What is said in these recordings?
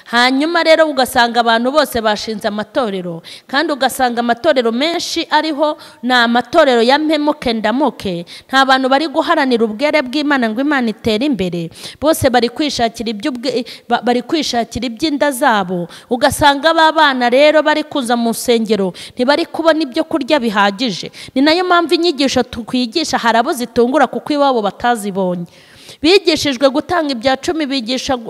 hanyuma rero ugasanga abantu bose bashinze amatorero kandi ugasanga amatorero menshi ariho ni amatorero ya mpemuke ndamuke nta bantu bari guharanira ubwere bw'imana ngo imana itere imbere bose bari kwishakira bari kwishakira iby'inda zabo ugasanga ba bana rero bari kuza mu nsengero ntibari kubona ibyo kurya bihagije ni nayo mpamvu inyigisho tukwigisha hari abo zitungura kuko iwabo batazibonye bigishijwe gutanga ibya cumi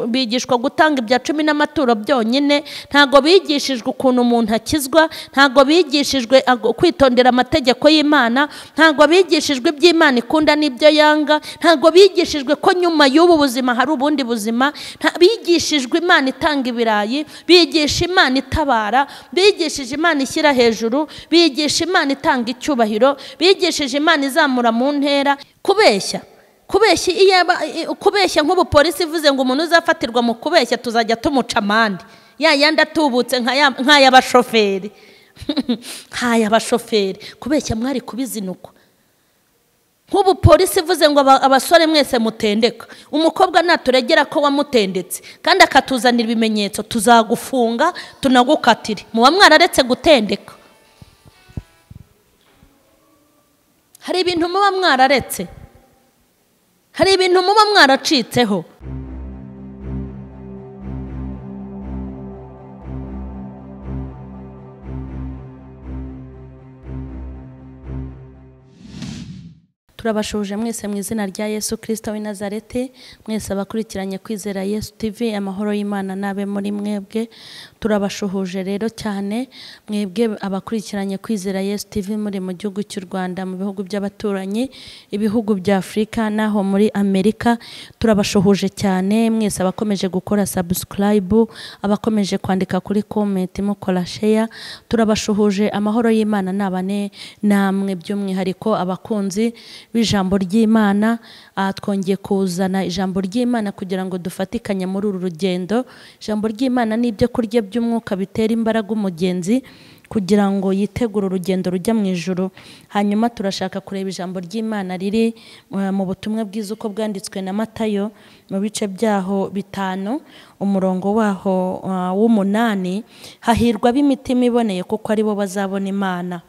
bigishwa gutanga ibya cumi n'amaturo byonyine ntabwo bigishijwe ukuntu umuntu akizwa ntabwo bigishijwe kwitondera amategeko y'imana ntabwo bigishijwe iby'imana ikunda n'ibyo yanga ntabwo bigishijwe ko nyuma y'ubu buzima hari ubundi buzima bigishijwe imana itanga ibirayi bigisha imana itabara bigishije imana ishyira hejuru bigisha imana itanga icyubahiro bigishije imana izamura mu ntera kubeshya kubeshya nk'ubupolisi ivuze ngo umuntu uzafatirwa mu kubeshya tuzajya tumuca amande ya yandi atubutse nk'ay'abashoferi nk'ay'abashoferi kubeshya mwari kubizinukwa nk'ubupolisi ivuze ngo abasore mwese mutendeka umukobwa naturegera ko wamutendetse kandi akatuzanira ibimenyetso tuzagufunga tunagukatire muba mwararetse gutendeka hari ibintu muba mwararetse hari ibintu muba mwaracitseho turabashuje mwese mu izina rya yesu kirisita w'i nazareti mwese abakurikiranye kwizera yesu tivi amahoro y'imana n'abe muri mwebwe turabashuhuje rero cyane mwebwe abakurikiranye kwizera yesu tivi muri mu gihugu cy'u rwanda mu bihugu by'abaturanyi ibihugu bya afurika n'aho muri amerika turabashuhuje cyane mwese abakomeje gukora sabusikarayibu abakomeje kwandika kuri komenti mukora sheya turabashuhuje amahoro y'imana n'abane namwe by'umwihariko abakunzi b'ijambo ry'imana twongeye kuzana ijambo ry'imana kugira ngo dufatikanye muri uru rugendo ijambo ry'imana ni ibyo kurya by'umwuka bitera imbaraga umugenzi kugira ngo yitegure urugendo rujya mu ijoro hanyuma turashaka kureba ijambo ry'imana riri mu butumwa bwiza uko bwanditswe na matayo mu bice byaho bitanu umurongo waho w'umunani hahirwa b'imitima iboneye kuko aribo bazabona imana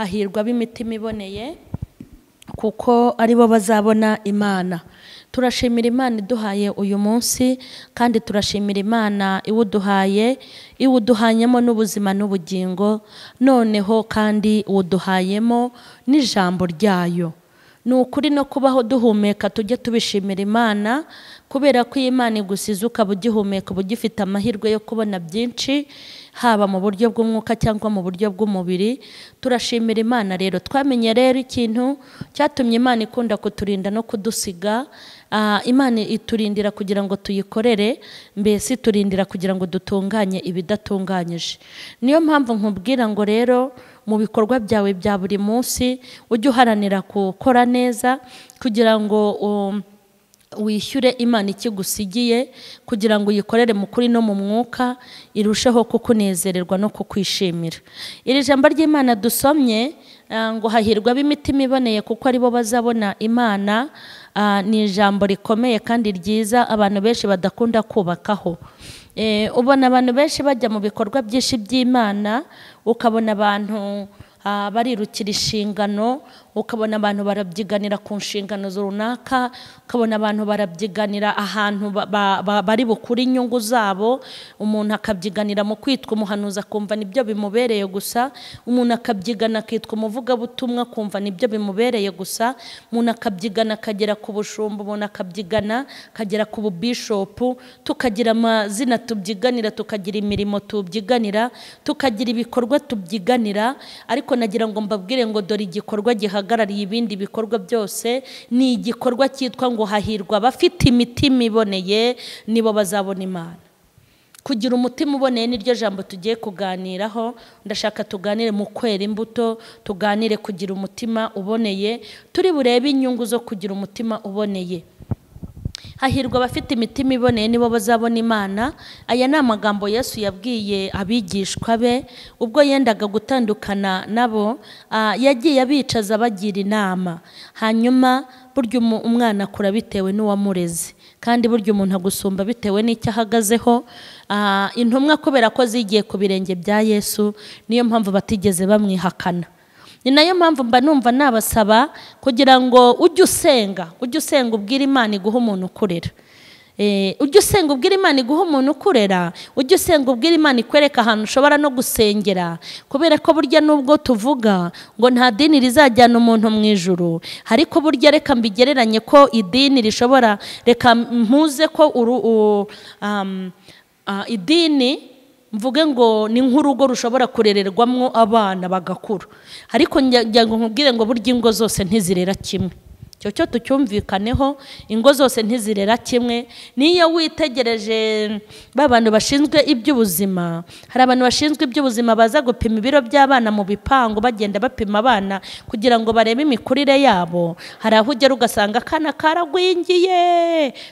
hahirwa b'imitima iboneye kuko aribo bazabona imana turashimira imana iduhaye uyu munsi kandi turashimira imana iwuduhaye iwuduhanyemo n'ubuzima n'ubugingo noneho kandi uwuduhayemo n'ijambo ryayo ni ukuri no kubaho duhumeka tujye tubishimira imana kubera ko iyi imana igusize ukaba ugihumeka uba ugifite amahirwe yo kubona byinshi haba mu buryo bw'umwuka cyangwa mu buryo bw'umubiri turashimira imana rero twamenye rero ikintu cyatumye imana ikunda kuturinda no kudusiga imana iturindira kugira ngo tuyikorere mbese iturindira kugira ngo dutunganye ibidatunganyije niyo mpamvu nkubwira ngo rero mu bikorwa byawe bya buri munsi ujye uharanira gukora neza kugira ngo wishyure imana ikigusigiye kugira ngo uyikorere mu kuri no mu mwuka irusheho kukunezererwa no kukwishimira iri jambo ry'imana dusomye ngo hahirwa b'imitima iboneye kuko aribo bazabona imana ni ijambo rikomeye kandi ryiza abantu benshi badakunda kubakaho ubona abantu benshi bajya mu bikorwa byinshi by'imana ukabona abantu barirukira inshingano ukabona abantu barabyiganira ku nshingano runaka ukabona abantu barabyiganira ahantu bari bukure inyungu zabo umuntu akabyiganira mu kwitwa umuhanuzi akumva nibyo bimubereye gusa umuntu akabyigana akitwa umuvugabutumwa akumva nibyo bimubereye gusa umuntu akabyigana akagera ku bushumba umuntu akabyigana akagera ku bubishopu tukagira amazina tubyiganira tukagira imirimo tubyiganira tukagira ibikorwa tubyiganira ariko nagira ngo mbabwire ngo dore igikorwa giha gihagarariye ibindi bikorwa byose ni igikorwa cyitwa ngo hahirwa abafite imitima iboneye nibo bazabona imana kugira umutima uboneye niryo jambo tugiye kuganiraho ndashaka tuganire mu kwera imbuto tuganire kugira umutima uboneye turi burebe inyungu zo kugira umutima uboneye hahirwa abafite imitima iboneye nibo bazabona imana aya ni amagambo yesu yabwiye abigishwa be ubwo yendaga gutandukana nabo yagiye abicaza abagira inama hanyuma burya umwana akura bitewe n'uwamureze kandi burya umuntu agusumba bitewe n'icyo ahagazeho Ah, intumwa kubera ko zigiye ku birenge bya yesu niyo mpamvu batigeze bamwihakana ni nayo mpamvu mba numva nabasaba kugira ngo ujye usenga ujye usenga ubwira imana iguha umuntu ukurera Eh, ujye usenga ubwira imana iguha umuntu ukurera ujye usenga ubwira imana ikwereka ahantu ushobora no gusengera kubera ko burya nubwo tuvuga ngo nta dini rizajyana umuntu mu ijuru ariko burya reka mbigereranye ko idini rishobora reka mpuze ko uru, u- am, ah, idini mvuge ngo ni nk'urugo rushobora kurererwamo abana bagakura ariko njya njya ngo nkubwire ngo burya ingo zose ntizirera kimwe icyo cyo tucyumvikaneho ingo zose ntizirera kimwe niyo witegereje ba bantu bashinzwe iby'ubuzima hari abantu bashinzwe iby'ubuzima baza gupima ibiro by'abana mu bipangu bagenda bapima abana kugira ngo barebe imikurire yabo hari aho ugera ugasanga akana karagwingiye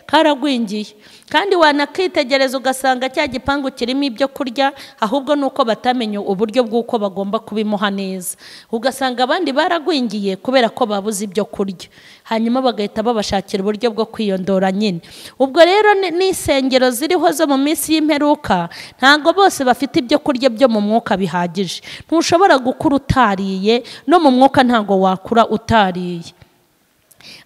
karagwingiye kandi wanakitegereza ugasanga cya gipangu kirimo ibyo kurya ahubwo ni uko batamenye uburyo bw'uko bagomba kubimuha neza ugasanga abandi baragwingiye kubera ko babuze ibyo kurya hanyuma bagahita babashakira uburyo bwo kwiyondora nyine ubwo rero ni- n'insengero ziriho zo mu minsi y'imperuka ntabwo bose bafite ibyo kurya byo mu mwuka bihagije ntushobora gukura utariye no mu mwuka ntabwo wakura utariye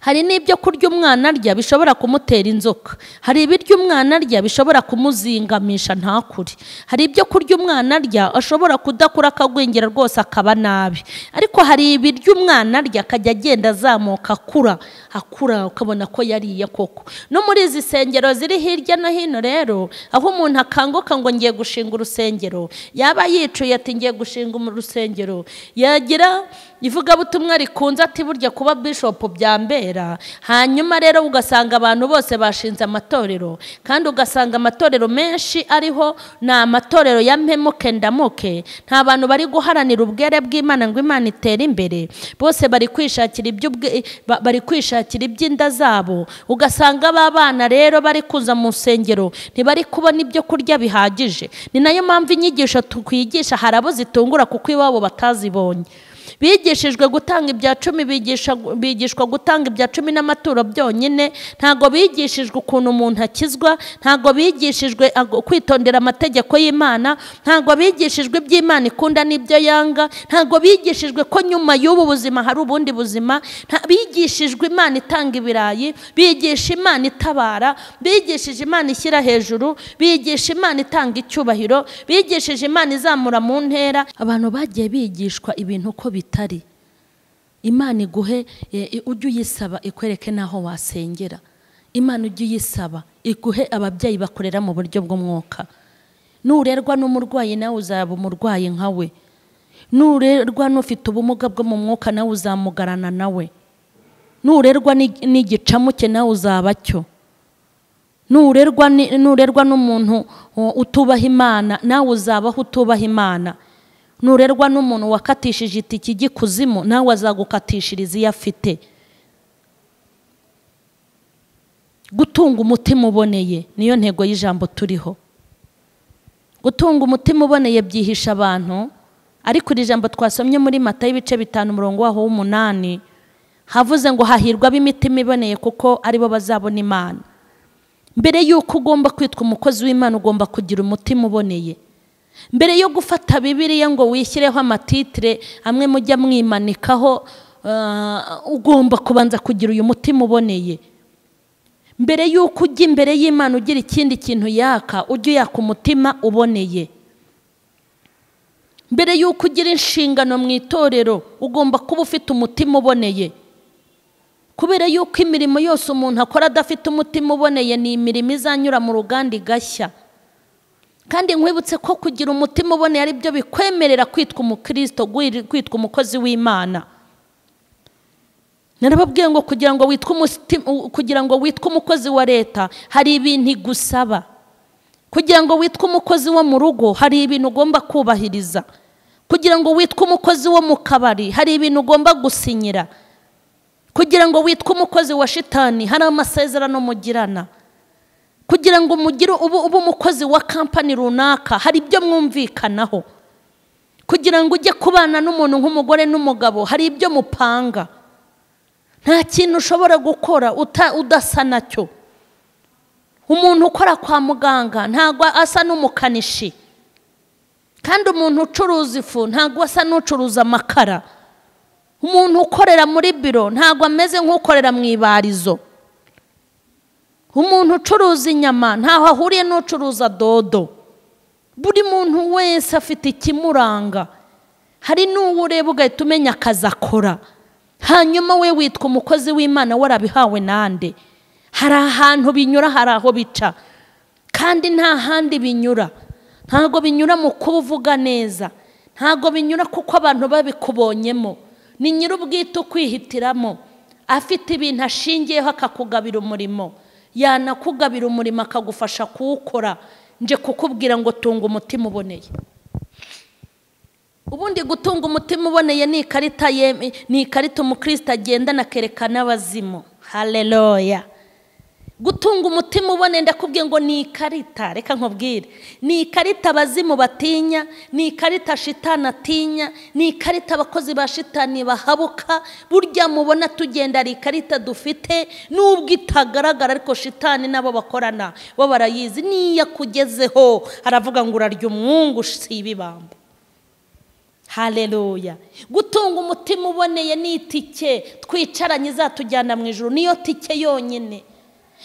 hari n'ibyo kurya umwana arya bishobora kumutera inzoka hari ibiryo umwana arya bishobora kumuzingamisha ntakure hari ibyo kurya umwana arya ashobora kudakura akagwingira rwose akaba nabi ariko hari ibiryo umwana arya akajya agenda azamuka akura akura ukabona ko yariye koko no muri izi nsengero ziri hirya no hino rero aho umuntu akanguka ngo ngiye gushinga urusengero yaba yicuye ati ngiye gushinga mu rusengero yagira ivugabutumwa rikunze ati burya kuba bishopu byambera hanyuma rero ugasanga abantu bose bashinze amatorero kandi ugasanga amatorero menshi ariho ni amatorero ya mpemuke ndamuke nta bantu bari guharanira ubwere bw'imana ngo imana itere imbere bose bari kwishakira iby'ubwe- ba- bari kwishakira iby'inda zabo ugasanga ba bana rero bari kuza mu nsengero ntibari kubona ibyo kurya bihagije ni nayo mpamvu inyigisho tukwigisha hari abo zitungura kuko iwabo batazibonye bigishijwe gutanga ibya cumi bigisha- bigishwa gutanga ibya cumi n'amaturo byonyine ntabwo bigishijwe ukuntu umuntu akizwa ntabwo bigishijwe ago- kwitondera amategeko y'imana ntabwo bigishijwe iby'imana ikunda n'ibyo yanga ntabwo bigishijwe ko nyuma y'ubu buzima hari ubundi buzima nta- bigishijwe imana itanga ibirayi bigisha imana itabara bigishije imana ishyira hejuru bigisha imana itanga icyubahiro bigishije imana izamura mu ntera abantu bagiye bigishwa ibintu uko bitari imana iguhe eh, eh, ujye uyisaba ikwereke n'aho wasengera imana ujye uyisaba iguhe ababyeyi bakorera mu buryo bw'umwuka nurerwa n'umurwayi nawe uzaba umurwayi nka we nurerwa n'ufite ubumuga bwo mu mwuka nawe uzamugarana nawe nurerwa n'ig- n'igicamuke nawe uzaba cyo nurerwa ni- nurerwa n'umuntu uh, utubaha imana nawe uzabaho utubaha imana nurerwa n'umuntu wakatishije itike ijya ikuzimu nawe azagukatishiriza iyo afite gutunga umutima uboneye niyo ntego y'ijambo turiho gutunga umutima uboneye byihisha abantu ariko iri jambo twasomye muri mata y'ibice bitanu umurongo waho w'umunani havuze ngo hahirwa ab'imitima iboneye kuko aribo bazabona imana mbere y'uko ugomba kwitwa umukozi w'imana ugomba kugira umutima uboneye mbere yo gufata bibiliya ngo wishyireho amatitire amwe mujya mwimanikaho ah, ugomba kubanza kugira uyu mutima uboneye mbere y'uko ujya imbere y'imana ugira ikindi kintu yaka ujye uyaka umutima uboneye mbere y'uko ugira inshingano mu itorero ugomba kuba ufite umutima uboneye kubera yuko imirimo yose umuntu akora adafite umutima uboneye ni imirimo izanyura mu ruganda igashya kandi nkwibutse ko kugira umutima uboneye ari byo bikwemerera kwitwa umukristo gwiri- kwitwa umukozi w'imana narababwiye ngo kugira ngo witwe umuti- u- kugira ngo witwe umukozi wa leta hari ibintu igusaba kugira ngo witwe umukozi wo mu rugo hari ibintu ugomba kubahiriza kugira ngo witwe umukozi wo mu kabari hari ibintu ugomba gusinyira kugira ngo witwe umukozi wa shitani hari amasezerano mugirana kugira ngo mugire ube ube umukozi wa kampani runaka hari ibyo mwumvikanaho kugira ngo ujye kubana n'umuntu nk'umugore n'umugabo hari ibyo mupanga nta kintu ushobora gukora uta- udasa nacyo umuntu ukora kwa muganga ntabwo asa n'umukanishi kandi umuntu ucuruza ifu ntabwo asa n'ucuruza amakara umuntu ukorera muri biro ntabwo ameze nk'ukorera mu ibarizo umuntu ucuruza inyama ntaho ahuriye n'ucuruza dodo buri muntu wese afite ikimuranga hari n'uwureba ugahita umenya akazi akora hanyuma we witwa umukozi w'imana warabihawe nande hari ahantu binyura hari aho bica kandi nta handi binyura ntabwo binyura mu kuba uvuga neza ntabwo binyura kuko abantu babikubonyemo ni nyir'ubwite ukwihitiramo afite ibintu ashingiyeho akakugabira umurimo yanakugabira umurimo akagufasha kuwukora nje kukubwira ngo tunga umutima uboneye ubundi gutunga umutima uboneye ni ikarita ni ikarita umukristo agendana akerekana abazimu hareroya gutunga umutima uboneye ndakubwiye ngo ni ikarita reka nkubwire ni ikarita abazimu batinya ni ikarita shitani atinya ni ikarita abakozi ba shitani bahabuka burya mubona tugenda hari ikarita dufite nubwo itagaragara ariko shitani nabo bakorana bo barayizi niyo akugezeho aravuga ngo urarya umwungu si ibibamba hareruya gutunga umutima uboneye ni itike twicaranye izatujyana mu ijoro niyo tike yonyine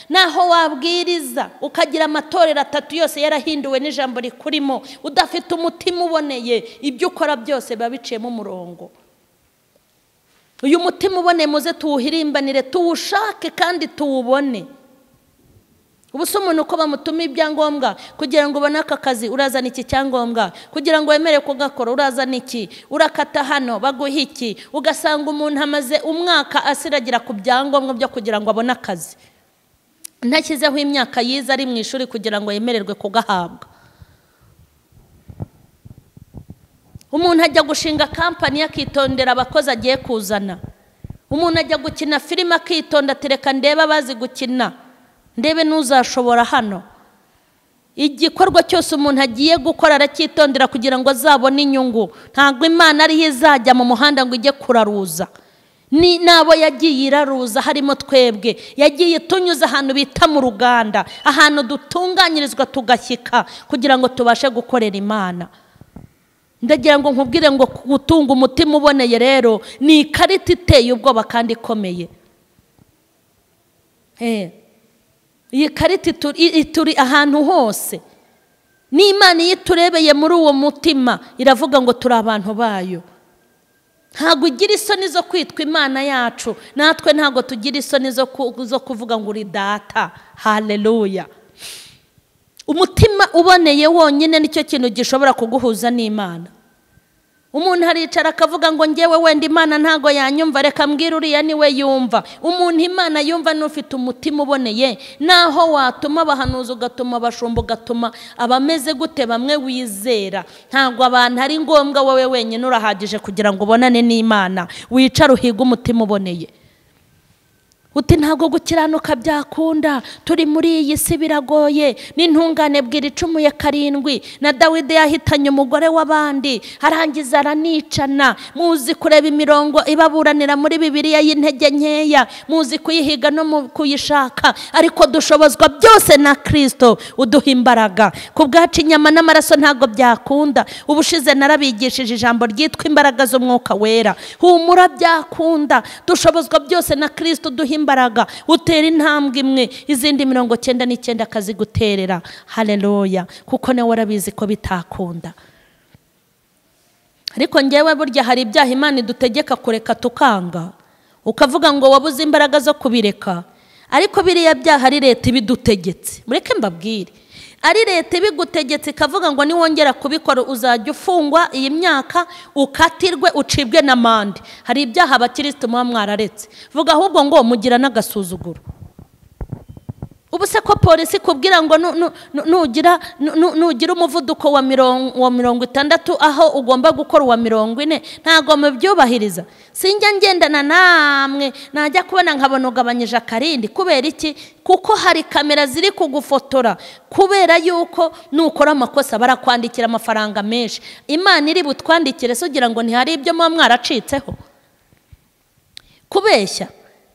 naho wabwiriza ukagira amatorero atatu yose yarahinduwe n'ijambo rikurimo udafite umutima uboneye ibyo ukora byose biba biciyemo umurongo uyu mutima uboneye muze tuwuhirimbanire tuwushake kandi tuwubone ubu si umuntu uko bamutuma ibyangombwa kugira ngo ubone aka kazi urazana iki cyangombwa kugira ngo wemere kugakora urazana iki urakata hano baguha iki ugasanga umuntu amaze umwaka asiragira ku byangombwa byo kugira ngo abone akazi ntashyizeho imyaka yiza ari mu ishuri kugira ngo yemererwe kugahabwa umuntu ajya gushinga kampani akitondera abakozi agiye kuzana umuntu ajya gukina filime akitonda tereka ndebe abazi gukina ndebe n'uzashobora hano igikorwa cyose umuntu agiye gukora aracyitondera kugira ngo azabone inyungu ntabwo imana ariyo izajya mu muhanda ngo ijye kuraruza ni nabo yagiye iraruza harimo twebwe yagiye itunyuza ahantu bita mu ruganda ahantu dutunganyirizwa tugashyika kugira ngo tubashe gukorera imana ndagira ngo nkubwire ngo gutunga umutima uboneye rero ni ikarita iteye ubwoba kandi ikomeye iyi karita ituri ahantu hose n'imana iyo iturebeye muri uwo mutima iravuga ngo turi abantu bayo ntabwo ugira isoni zo kwitwa imana yacu natwe ntabwo tugira isoni zo kuvuga ngo uri data hareruya umutima uboneye wonyine nicyo kintu gishobora kuguhuza n'imana umuntu aricara akavuga ngo ngewe wenda imana ntabwo yanyumva reka mbwira uriya niwe yumva umuntu imana yumva n'ufite umutima uboneye naho watuma abahanuzi ugatuma abashumba ugatuma abameze gute bamwe wizera ntabwo abantu ari ngombwa wowe wenyine urahagije kugira ngo ubonane n'imana wicare uhige umutima uboneye uti ntabwo gukiranuka byakunda turi muri iyi si biragoye n'intungane bwira icumuye karindwi na dawidi yahitanye umugore w'abandi arangiza aranicana muzi kureba imirongo ibaburanira muri bibiriya y'intege nkeya muzi kuyihiga no kuyishaka ariko dushobozwa byose na kirisito uduha imbaraga ku bwacu inyama n'amaraso ntabwo byakunda ubushize narabigishije ijambo ryitwa imbaraga z'umwuka wera humura byakunda dushobozwa byose na kirisito duha imbaraga utera intambwe imwe izindi mirongo cyenda n'icyenda akaziguterera hareruya kuko nawe warabizi ko bitakunda ariko ngewe burya hari ibyaha imana idutegeka kureka tukanga ukavuga ngo wabuze imbaraga zo kubireka ariko biriya byaha ari leta ibidutegetse mureke mbabwire ari leta ibigutegetse ikavuga ngo niwongera kubikora uzajya ufungwa iyi myaka ukatirwe ucibwe n'amande hari ibyaha abakirisitu muba mwararetse vuga ahubwo ngo mugira n'agasuzuguro ubu se ko polisi ikubwira ngo nugira umuvuduko wa mirongo itandatu aho ugomba gukora uwa mirongo ine ntabwo mubyubahiriza sinjya ngendana namwe najya kubona nkabona ugabanyije akarindi kubera iki kuko hari kamera ziri kugufotora kubera yuko nukora amakosa barakwandikira amafaranga menshi imana iri butwandikire se ugira ngo ntihari ibyo muba mwaracitseho kubeshya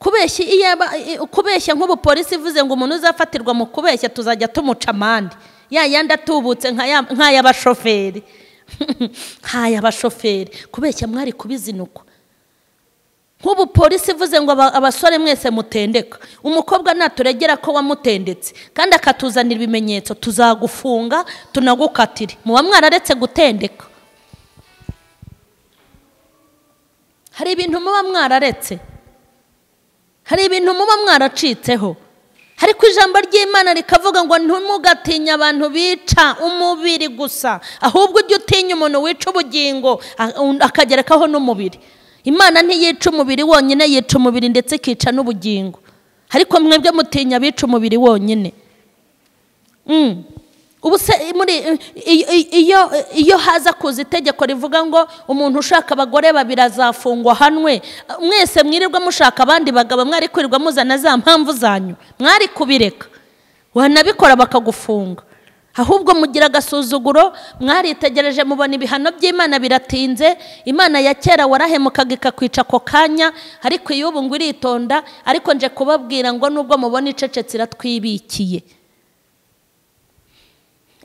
kubeshya iyo aba- i- kubeshya nk'ubu polisi ivuze ngo umuntu uzafatirwa mu kubeshya tuzajya tumuca amande ya yandi atubutse nka ya- nk'ay'abashoferi nk'ay'abashoferi kubeshya mwari kubizinukwa nk'ubu polisi ivuze ngo aba- abasore mwese mutendeka umukobwa naturegera ko wamutendetse kandi akatuzanira ibimenyetso tuzagufunga tunagukatire muba mwararetse gutendeka hari ibintu muba mwararetse hari ibintu muba mwaracitseho ariko ijambo ry'imana rikavuga ngo ntumugatinye abantu bica umubiri gusa ahubwo ujye utinya umuntu wica ubugingo a- un- akagerekaho n'umubiri imana ntiyica umubiri wonyine yica umubiri ndetse ikica n'ubugingo ariko mwebwe mutinya abica umubiri wonyine Mm. ubu se muri i- i- iyo iyo haza kuza itegeko rivuga ngo umuntu ushaka abagore babiri azafungwa hanwe mwese mwirirwa mushaka abandi bagabo mwari kwirirwa muzana za mpamvu zanyu mwari kubireka wanabikora bakagufunga ahubwo mugira agasuzuguro mwaritegereje mubona ibihano by'imana biratinze imana ya kera warahemukaga ikakwica ako kanya ariko iy'ubu ngo iritonda ariko nje kubabwira ngo nubwo mubona icecetse iratwibikiye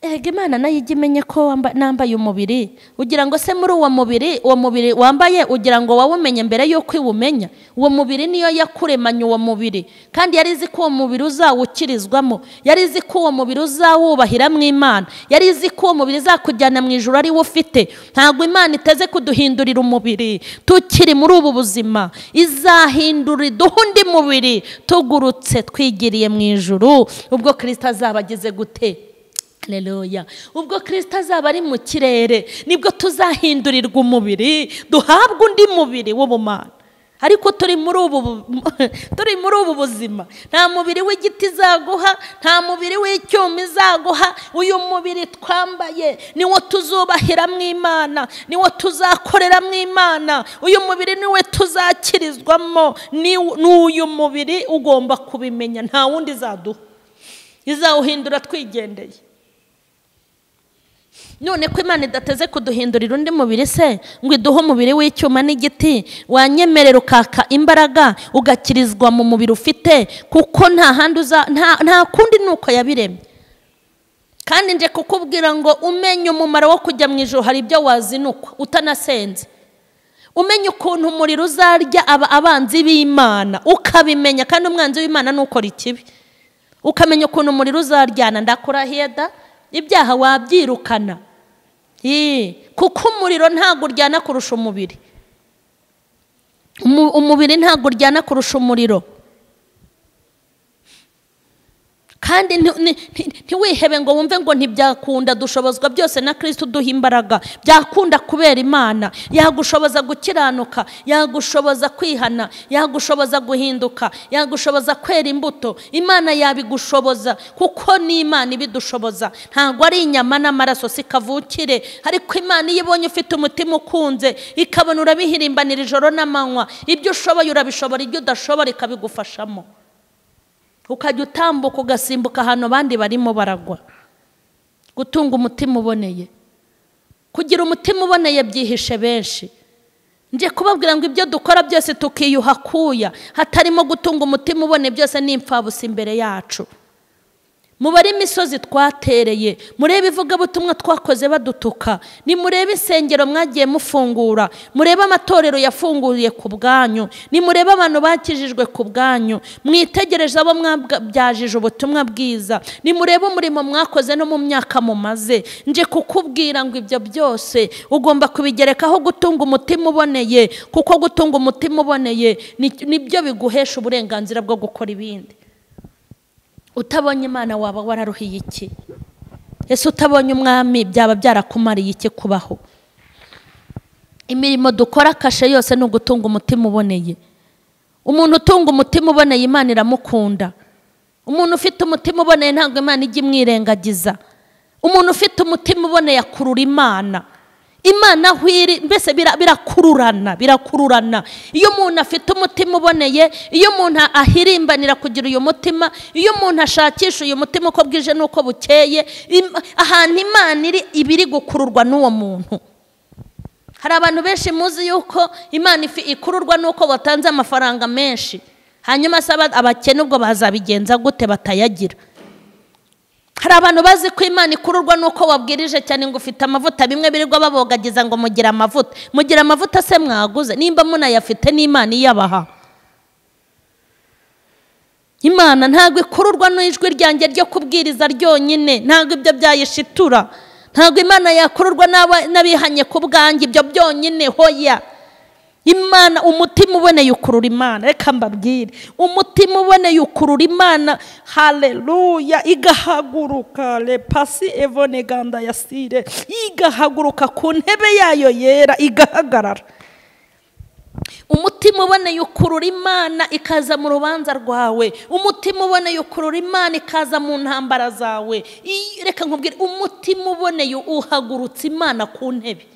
Ega imana nayo ijya imenye ko wamba- nambaye umubiri ugira ngo se muri uwo mubiri uwo mubiri wambaye ugira ngo wawumenye mbere y'uko iwumenya uwo mubiri niyo yakuremanye uwo mubiri kandi yari izi ko uwo mubiri uzawukirizwamo yari izi ko uwo mubiri uzawubahira mu imana yari izi ko uwo mubiri izakujyana mu ijoro ariwo ufite ntabwo imana iteze kuduhindurira umubiri tukiri muri ubu buzima izahindura iduhe undi mubiri tugurutse twigiriye mu ijuru ubwo kirisito azaba ageze gute Haleluya. Ubwo Kristo azaba ari mu kirere nibwo tuzahindurirwa umubiri duhabwe undi mubiri w'ubumana. Ariko turi muri ubu bu- turi muri ubu buzima nta mubiri w'igiti izaguha nta mubiri w'icyuma izaguha uyu mubiri twambaye niwo tuzubahira mu Imana niwo tuzakorera mu Imana uyu mubiri niwe tuzakirizwamo ni uyu mubiri ugomba kubimenya nta wundi zaduha izawuhindura twigendeye none ko imana idateze kuduhindurira undi mubiri se ngo iduhe umubiri w'icyuma n'igiti wanyemerera ukaka imbaraga ugakirizwa mu mubiri ufite kuko nta handi uza nta nta kundi ni uko yabiremye kandi nje kukubwira ngo umenye umumaro wo kujya mu ijoro hari ibyo wazinukwa utanasenze umenye ukuntu umuriro uzarya aba abanzi b'imana ukabimenya kandi umwanzi w'imana nukora ikibi ukamenya ukuntu umuriro uzaryana ndakurahiye da ibyaha wabyirukana Yee, kuko umuriro ntabwo uryana kurusha umubiri Umu- umubiri ntabwo uryana kurusha umuriro kandi nti- ni- nti- ntiwihebe ngo wumve ngo ntibyakunda dushobozwa byose na kirisiti uduha imbaraga byakunda kubera imana yagushoboza gukiranuka yagushoboza kwihana yagushoboza guhinduka yagushoboza kwera imbuto imana yabigushoboza kuko ni imana ibidushoboza ntabwo ari inyama n'amaraso si kavukire ariko imana iyo ibonye ufite umutima ukunze ikabona urabihirimbanira ijoro n'amanywa ibyo ushoboye urabishobora ibyo udashobora ikabigufashamo ukajya utambuka ugasimbuka ahantu abandi barimo baragwa gutunga umutima uboneye kugira umutima uboneye byihishe benshi nje kubabwira ngo ibyo dukora byose tukiyuha akuya hatarimo gutunga umutima uboneye byose ni impfabusa imbere yacu mubare imisozi twatereye murebe ivugabutumwa twakoze badutuka nimurebe insengero mwagiye mufungura murebe amatorero yafunguriye ku bwanyu nimurebe abantu bakijijwe ku bwanyu mwitegereze abo mwabyajije ubutumwa bwiza nimurebe umurimo mwakoze no mu myaka mumaze nje kukubwira ngo ibyo byose ugomba kubigerekaho gutunga umutima uboneye kuko gutunga umutima uboneye ni- nibyo biguhesha uburenganzira bwo gukora ibindi utabonye imana waba wararuhiye iki ese utabonye umwami byaba byarakumariye iki kubaho imirimo dukora kashe yose ni ugutunga umutima uboneye umuntu utunga umutima uboneye imana iramukunda umuntu ufite umutima uboneye ntabwo imana ijya imwirengagiza umuntu ufite umutima uboneye akurura imana imana aho iri mbese bira- birakururana birakururana iyo umuntu afite umutima uboneye iyo umuntu ahirimbanira kugira uyu mutima iyo umuntu ashakisha uyu mutima uko bwije n'uko bukeye im- ahantu imana iri iba iri gukururwa n'uwo muntu hari abantu benshi muzi yuko imana ifi- ikururwa n'uko watanze amafaranga menshi hanyuma se aba- abakene ubwo bazabigenza gute batayagira hari abantu bazi ko imana ikururwa nuko wabwirije cyane ngo ufite amavuta bimwe birirwa babogagiza ngo mugire amavuta mugire amavuta se mwaguze nimba munayafite n'imana iyabaha imana ntabwo ikururwa n'ijwi ryanjye ryo kubwiriza ryonyine ntabwo ibyo byayishitura ntabwo imana yakururwa n'aba- n'abihanye ku bwanjye ibyo byonyine hoya imana umutima uboneye ukurura imana reka mbabwire umutima uboneye ukurura imana haleluya igahaguruka lepasi evone ganda yasire igahaguruka ku ntebe yayo yera igahagarara umutima uboneye ukurura imana ikaza mu rubanza rwawe umutima uboneye ukurura imana ikaza mu ntambara zawe I- reka nkubwire umutima uboneye uhagurutsa imana ku ntebe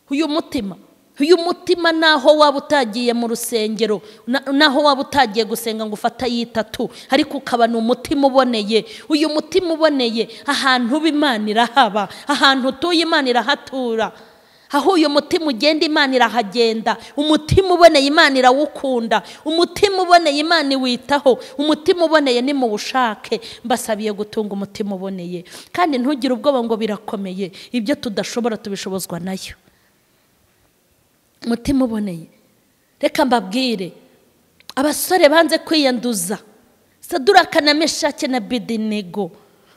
uyu mutima uyu mutima naho waba utagiye mu rusengero na- naho waba utagiye gusenga ngo ufate ayitatu ariko ukaba ni umutima uboneye uyu mutima uboneye ahantu uba imana irahaba ahantu utuye imana irahatura aho uyu mutima ugenda imana irahagenda umutima uboneye imana irawukunda umutima uboneye imana iwitaho umutima uboneye nimuwushake mbasabiye gutunga umutima uboneye kandi ntugire ubwoba ngo birakomeye ibyo tudashobora tubishobozwa nayo umutima uboneye reka mbabwire abasore banze kwiyanduza saduraka na meshake na bedenego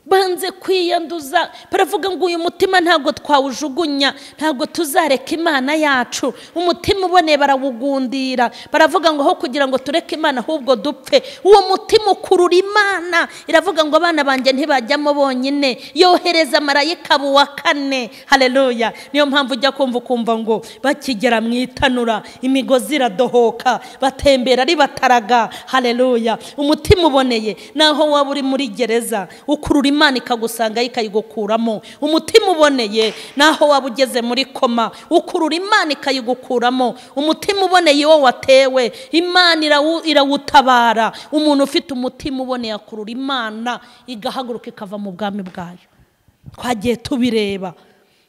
banze kwiyanduza baravuga ngo uyu mutima ntabwo twawujugunya ntabwo tuzareka imana yacu umutima uboneye barawugundira baravuga ngo aho kugira ngo tureke imana ahubwo dupfe uwo mutima ukurura imana iravuga ngo abana banjye ntibajyamo bonyine yohereza marayika buwa kane hareruya niyo mpamvu ujya kumva ukumva ngo bakigera mu itanura imigozi iradohoka batembera ari bataraga hareruya umutima uboneye naho waba uri muri gereza ukurura imana ikagusangayo ikayigukuramo umutima uboneye naho waba ugeze muri koma ukurura imana ikayigukuramo umutima uboneye wo watewe imana irawu- irawutabara umuntu ufite umutima uboneye akurura imana igahaguruka ikava mu bwami bwayo twagiye tubireba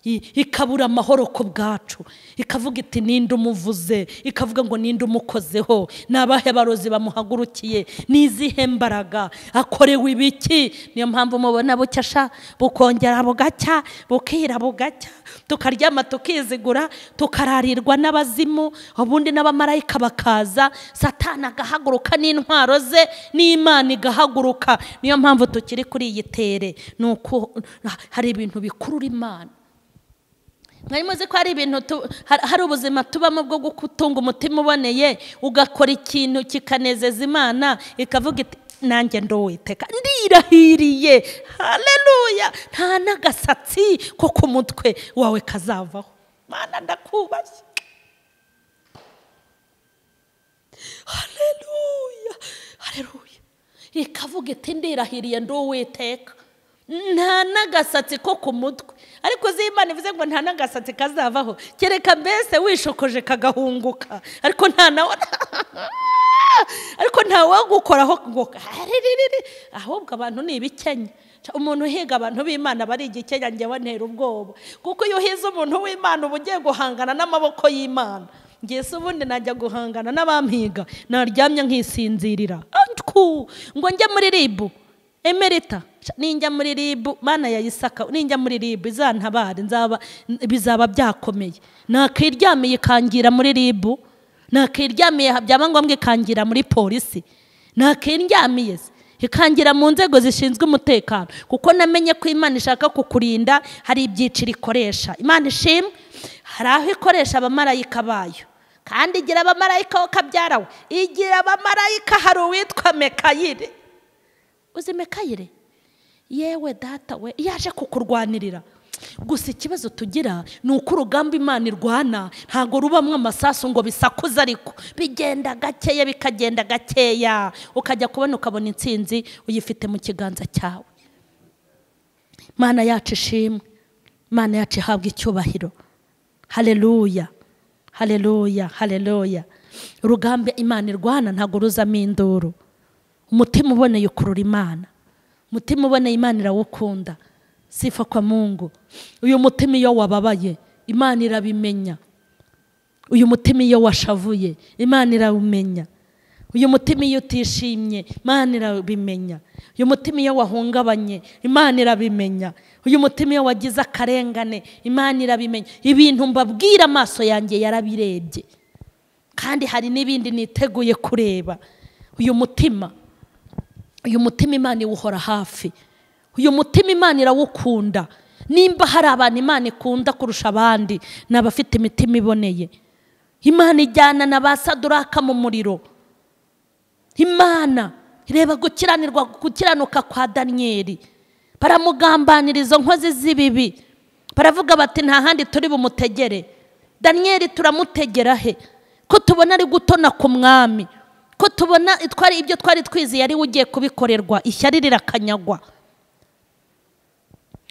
I- ikabura amahoro ku bwacu ikavuga iti ninde umuvuze ikavuga ngo ninde umukozeho ni abahe barozi bamuhagurukiye ni izihe mbaraga akorewe ibiki niyo mpamvu mubona bucya sha bukongera bugacya bukira bugacya tukaryama tukizigura tukararirwa n'abazimu ubundi n'abamarayika bakaza satani agahaguruka n'intwaro ze n'imana igahaguruka niyo mpamvu tukiri kuri iyi tere ni uko hari ibintu bikurura imana mwari muzi ko hari ibintu tu- har- hari ubuzima tubamo bwo gutunga umutima uboneye ugakora ikintu kikanezeza imana ikavuga iti nanjye nduwiteka ndirahiriye haleluya nta n'agasatsi ko ku mutwe wawe kazavaho mana ndakubashye haleluya haleluya ikavuga iti ndirahiriye ndi uwiteka nta n'agasatsi ko ku mutwe ariko uzi imana ivuze ngo nta n'agasatsi kazavaho kereka mbese wishokoje kagahunguka ariko nta nawe ariko nta wagukoraho ngo kaririri ahubwo abantu ni ibikenya Ca- umuntu uhiga abantu b'imana bari igikenya njyewe ntera ubwoba kuko iyo uhize umuntu w'imana uba ugiye guhangana n'amaboko y'imana ngiye se ubundi najya guhangana n'abampiga naryamye nkisinzirira Antwu! ngo njye muri ribu emerita Ca, ninjya muri ribu mana ya isaka ninjya muri ribu izantabare nzaba bizaba byakomeye nakiryamiye ikangira muri ribu nakiryamiye byaba ngombwa ikangira muri polisi nakiryamiye se ikangira mu nzego zishinzwe umutekano kuko namenye ko imana ishaka kukurinda hari ibyiciro ikoresha imana ishimwe hari aho ikoresha abamarayika bayo kandi igira abamarayika wo kabyara we igira abamarayika hari uwitwa mekayire uzi mekayire yewe data we yaje kukurwanirira gusa ikibazo tugira ni uko urugamba imana irwana ntabwo rubamo amasasu ngo bisakuze ariko bigenda gakeya bikagenda gakeya ukajya kubona ukabona intsinzi uyifite mu kiganza cyawe mana yacu ishimwe mana yacu ihabwa icyubahiro hareruya hareruya hareruya urugamba imana irwana ntabwo ruzamo induru umutima uboneye ukurura imana umutima uboneye imana irawukunda sifa kwa mungu uyu mutima iyo wababaye imana irabimenya uyu mutima iyo washavuye imana irawumenya uyu mutima iyo utishimye imana irabimenya uyu mutima iyo wahungabanye imana irabimenya uyu mutima iyo wagize akarengane imana irabimenya ibintu mbabwira amaso yanjye yarabirebye kandi hari n'ibindi niteguye kureba uyu mutima uyu mutima imana iwuhora hafi uyu mutima imana irawukunda nimba hari abantu imana ikunda kurusha abandi ni abafite imitima iboneye imana ijyana na ba saduraka mu muriro imana reba gukiranirwa gukiranuka kwa daniyeli baramugambanira izo nkozi z'ibibi baravuga bati nta handi turi bumutegere daniyeli turamutegera he ko tubona ari gutona ku mwami ko tubona ibyo twari twizeye ari we ugiye kubikorerwa ishyari rirakanyagwa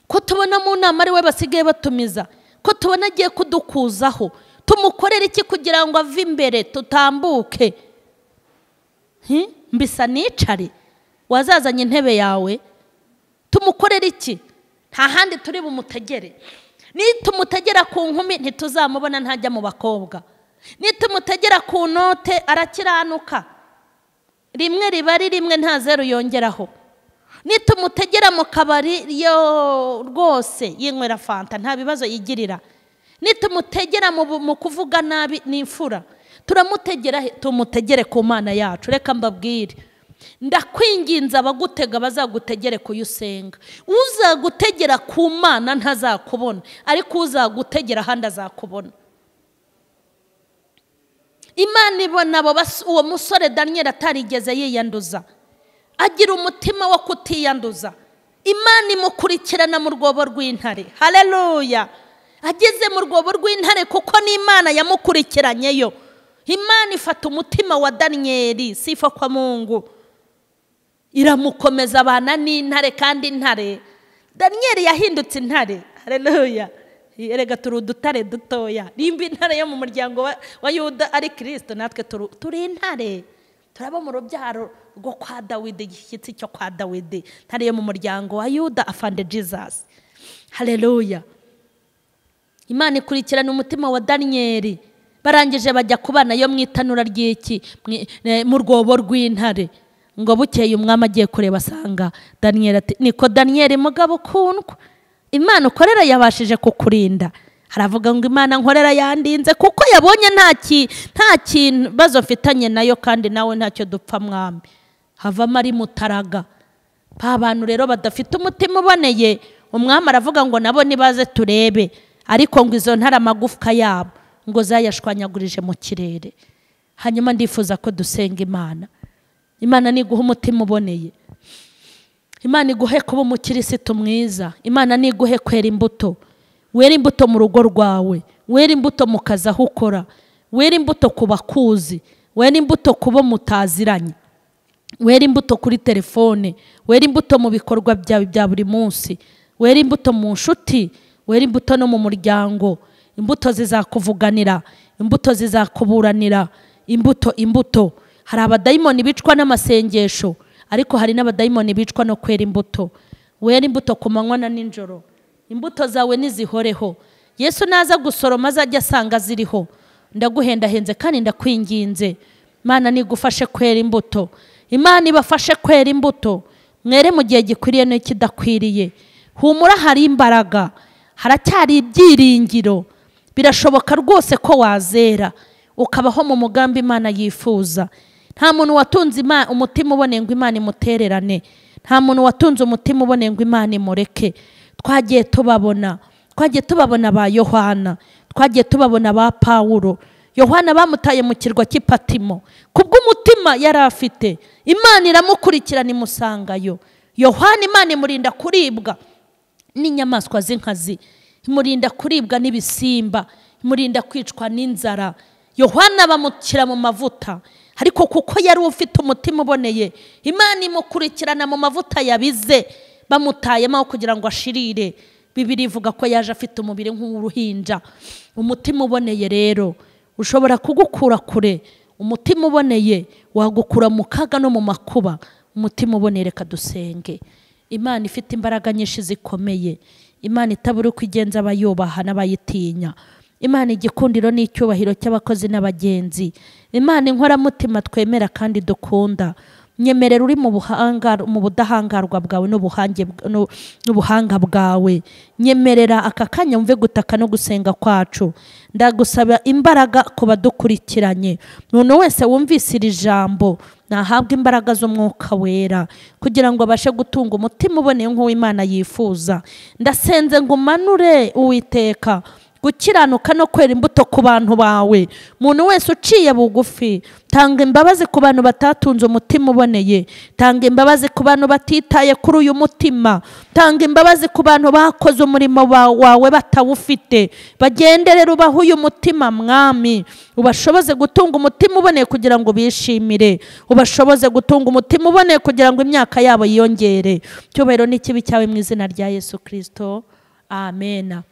ko tubona mu nama ari we basigaye batumiza ko tubona agiye kudukuzaho tumukorera iki kugira ngo ave imbere tutambuke mbisa nicare wazazanye intebe yawe tumukorera iki nta handi turi bumutegere nitumutegera ku nkumi ntituzamubona ntajya mu bakobwa nitumutegera ku note arakiranuka rimwe riba ari rimwe nta zeru yongeraho nitumutegera mu kabari yo rwose yinywera fanta nta bibazo yigirira nitumutegera mu kuvuga nabi n'imfura turamutegera tumutegere ku mana yacu reka mbabwire ndakwinginze abagutega bazagutegere kuyo usenga uzagutegera ku mana ntazakubona ariko uzagutegera ahandi azakubona imana ibona uwo musore daniyeli atarigeze yiyanduza agira umutima wo kutiyanduza imana imukurikirana mu rwobo rw'intare hareruya ageze mu rwobo rw'intare kuko n'imana yamukurikiranyeyo imana ifata umutima wa daniyeli sifa kwa mungu iramukomeza abana n'intare kandi intare daniyeli yahindutse intare hareruya yerega turi udutare dutoya nimba intare yo mu muryango wa yuda ari kirisito natwe turi intare turaba mu rubyaro rwo kwa dawidi igishyitsi cyo kwa dawidi ntare yo mu muryango wa yuda afande jizasi hareruya imana ikurikirana umutima wa daniyeli barangije bajya ku bana yo mu itanura ry'iki mu rwobo rw'intare ngo bukeye umwami agiye kureba asanga daniyeli ati niko daniyeli mugabo ukundwa imana ukorera yabashije kukurinda haravuga ngo imana nkorera yandinze kuko yabonye nta kibazo mfitanye nayo kandi nawe ntacyo dupfa mwami havamo ari mutaraga ba bantu rero badafite umutima uboneye umwami aravuga ngo nabo nibaze turebe ariko ngo izo ntare amagufwa yabo ngo zayashwanyagurije mu kirere hanyuma ndifuza ko dusenga imana imana niguha umutima uboneye imana iguhe kuba umukirisitu mwiza imana niguhe kwera imbuto wera imbuto mu rugo rwawe wera imbuto mu kazi aho ukora wera imbuto ku bakuzi wera imbuto ku bo mutaziranye wera imbuto kuri telefone wera imbuto mu bikorwa byawe bya buri munsi wera imbuto mu nshuti wera imbuto no mu muryango imbuto zizakuvuganira imbuto zizakuburanira imbuto imbuto hari abadayimoni bicwa n'amasengesho ariko hari n'abadayimoni bicwa no kwera imbuto wera imbuto ku manywa na nijoro imbuto zawe nizihoreho yesu naza gusoroma azajya asanga ziriho ndaguhendahenze kandi ndakwinginze imana nigufashe kwera imbuto imana ibafashe kwera imbuto mwere mu gihe gikwiriye n'ikidakwiriye humura hari imbaraga haracyari ibyiringiro birashoboka rwose ko wazera ukabaho mu mugambi imana yifuza nta muntu watunze umutima uboneye ngo imana imutererane nta muntu watunze umutima uboneye ngo imana imureke twagiye tubabona twagiye tubabona ba yohana twagiye tubabona ba pawuro yohana bamutaye mu kirwa cy'ipatimo kubw'umutima yari afite imana iramukurikirana imusangayo yohana imana imurinda kuribwa n'inyamaswa z'inkazi imurinda kuribwa n'ibisimba imurinda kwicwa n'inzara yohana bamushyira mu mavuta ariko kuko yari ufite umutima uboneye imana imukurikirana mu mavuta yabize bamutayemo kugira ngo ashirire bibiri ivuga ko yaje afite umubiri nk'uruhinja umutima uboneye rero ushobora kugukura kure umutima uboneye wagukura mu kaga no mu makuba umutima uboneye reka dusenge imana ifite imbaraga nyinshi zikomeye imana itabura uko igenza abayubaha n'abayitinya imana igikundiro n'icyubahiro cy'abakozi n'abagenzi imana inkoramutima twemera kandi dukunda nyemerera uri mu buhanga mu budahangarwa bwawe n'ubuhange n'u- n'ubuhanga bwawe nyemerera aka kanya mve gutaka no gusenga kwacu ndagusaba imbaraga ku badukurikiranye umuntu wese wumvise iri jambo nahabwe imbaraga z'umwuka wera kugira ngo abashe gutunga umutima uboneye nk'uw'imana yifuza ndasenze ngo umanure uwiteka gukiranuka no kwera imbuto ku bantu bawe umuntu wese uciye bugufi tanga imbabazi ku bantu batatunze umutima uboneye tanga imbabazi ku bantu batitaye kuri uyu mutima tanga imbabazi ku bantu bakoze umurimo ba- wawe batawufite bagenderera ubaha uyu mutima mwami ubashoboze gutunga umutima uboneye kugira ngo bishimire ubashoboze gutunga umutima uboneye kugira ngo imyaka yabo yiyongere icyubahiro n'ikibi cyawe mu izina rya yesu kirisito amena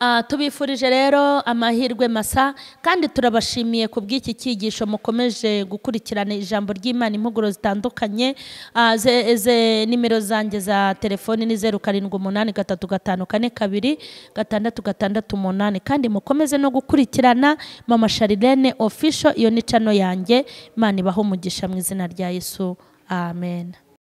Ah, tubifurije rero amahirwe masa kandi turabashimiye ku bw'iki cyigisho mukomeje gukurikirana ijambo ry'imana impuguro zitandukanye Ah, ze, ze nimero zanjye za telefoni ni zeru karindwi umunani gatatu gatanu kane kabiri gatandatu gatandatu umunani kandi mukomeze no gukurikirana mama sharilene official iyo ni cano yanjye imana ibaho umugisha mu izina rya yesu amen